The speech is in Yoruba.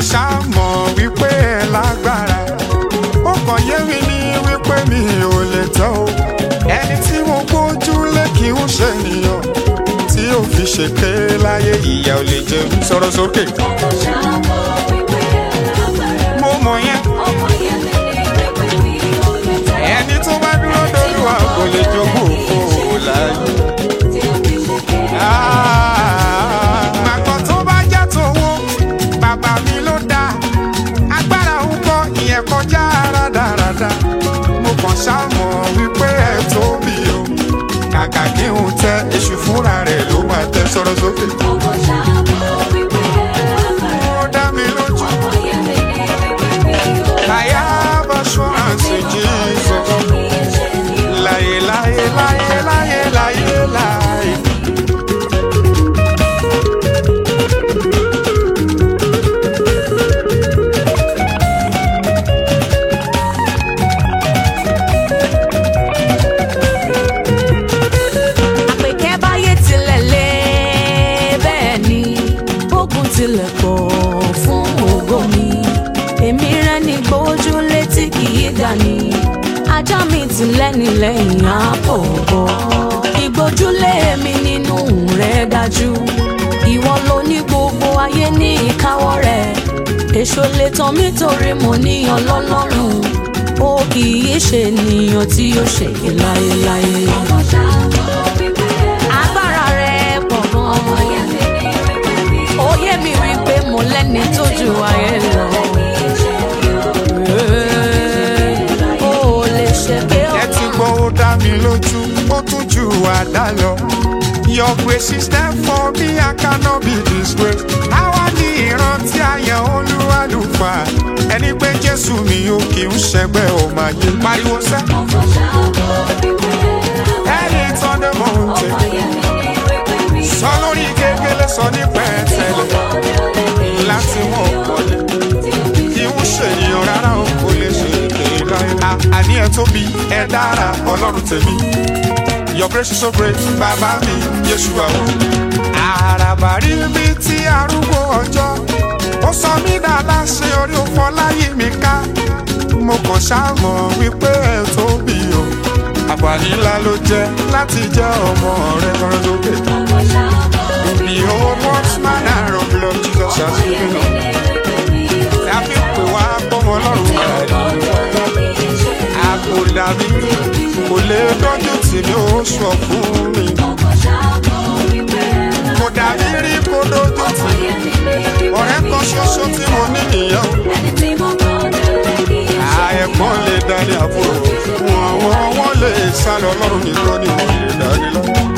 ṣáà mọ̀ wípé ẹ lágbára ó kàn yé mi ní wípé mi ò lè tẹ́ o ẹni tí mo gbójú lé kí n ṣe nìyàn tí ó fi ṣèké láyé ìyá ò lè jẹun sọ̀rọ̀ sókè Ọmọ ṣàmọ̀ wípé lágbára. mo mọ̀ yẹn Ọmọ yẹn lè ní wípé mi ò lè tẹ́. ẹni tó bá dúró dolúwa kò lè jogún òfò láyé. Tí ó fi ṣe kéré. Màkàn tó bá jẹ́ tòwó, bàbá mi ló dá. Agbára ń kọ́ ìyẹn kọjá rádaràda. Mo kàn ṣàmọ̀ wípé ẹ tóbi o. Kàkà kí n tẹ èṣù fúnra rẹ̀ ló máa tẹ sọ̀rọ̀ sókè. Ọmọ ṣàmọ̀ wípé lágbára. Ó dá mi lójú. Ọmọ yẹn lè ní wípé mi ò lè I have assurance in Jesus. kí n ṣe ní Láyé láyé láyé láyé láyé láyé. àpèkẹ́ báyé tilẹ̀ lé bẹ́ẹ̀ ni ogun tilẹ̀ pọ̀ fún ògo mi èmi rẹ ní gbójú létí kì í dání ajá mi ti lẹ́ni lẹ́yìn àpò bọ̀ ìgbójúlé mi nínú rẹ dájú ìwọ ló ní gbogbo ayé ní ìkáwọ́ rẹ èso lè tán mi torí mo níyàn lọ́lọ́run ó kì í ṣe ènìyàn tí ó ṣèké láéláé ọmọ ṣàmọ̀ wípé agbára rẹ̀ pọ̀ ọmọ gan. yẹn lè ní wípé mi ó yé mi rí i pé mo lẹ́ni tó ju ayé lọ. kí n ṣe ní ó lè ṣe pé ẹ ti gbọ́ ó dá mi lójú ó tún ju àdá lọ. Your grace is there for me, I cannot be disgraced. Àwa ní ìrántí àyàn olúwalùfà. Ẹni pé Jésù mi ò kì í ṣẹgbẹ́ ọmọ ayé. Pariwo sẹ́, ọmọ ṣàmọ̀ wípé ẹni tán dé mọ̀ ń tẹ̀. ọmọ yẹn lè ní wípé mi ò Sọ lórí kékeré sọ ní pẹ̀tẹ́lẹ̀. Láti mọ̀ ọ̀pọ̀lẹ̀. Kì í ṣe ènìyàn rárá o, kò lè ṣe èké láyé. À- Àní ẹ tóbi, ẹ dára, Ọlọ́run tèmi. Your grace is so great, bàbá mi, Yeshua o. Àràbà rí mi tí arúgbó ọjọ́. Ó sọ mí dáadáa ṣe orí òfò láyé mi ká. Mo kàn ṣàmọ̀ wípé ẹ tóbi o. Àǹfààní ńlá ló jẹ́ láti jẹ́ ọmọ rẹ̀ kan lókè. ọmọ ṣàmọ̀ Behold what manner of love Jesus has given us. Láfi pè wá pọ́mọ lọ́rùn rẹ̀. A kò dàbí kò lè dọ́jú tì mí ó sọ fún mi. Kò dàbí rí kó dójú tì mí. Ọ̀rẹ́ kan ṣoṣo tí mo ní nìyẹn o. Àẹ̀gbọ́n lè dání àbúrò. Wọ́n wọ́n wọ́n lè sálọ lọ́rùn nìkan ni wọ́n lè dání lọ.